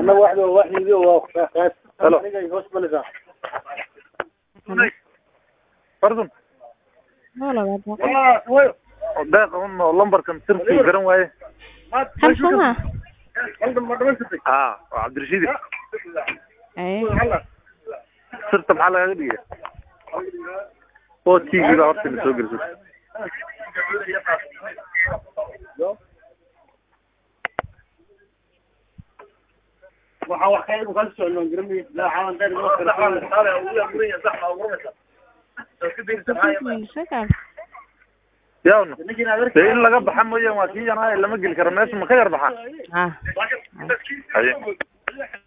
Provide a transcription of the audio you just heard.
أنا واحد واحد يجي وخلاص Hello. hoos balisa pardon Hola, guapo. oo deeqa un oo lambarkan sirtii garan waaye Hal soma. ha waa cabdirashiidi Eh. sirta maxaa lagaga dhigay o t v baa horta na soo geliso waxaa wax ka ka socon garmi la xawan dad Shakal. yaawna dee in laga baxa mooyaan waa kii yanaaye lama geli karo meesha ma ka yar baxa Ah. haye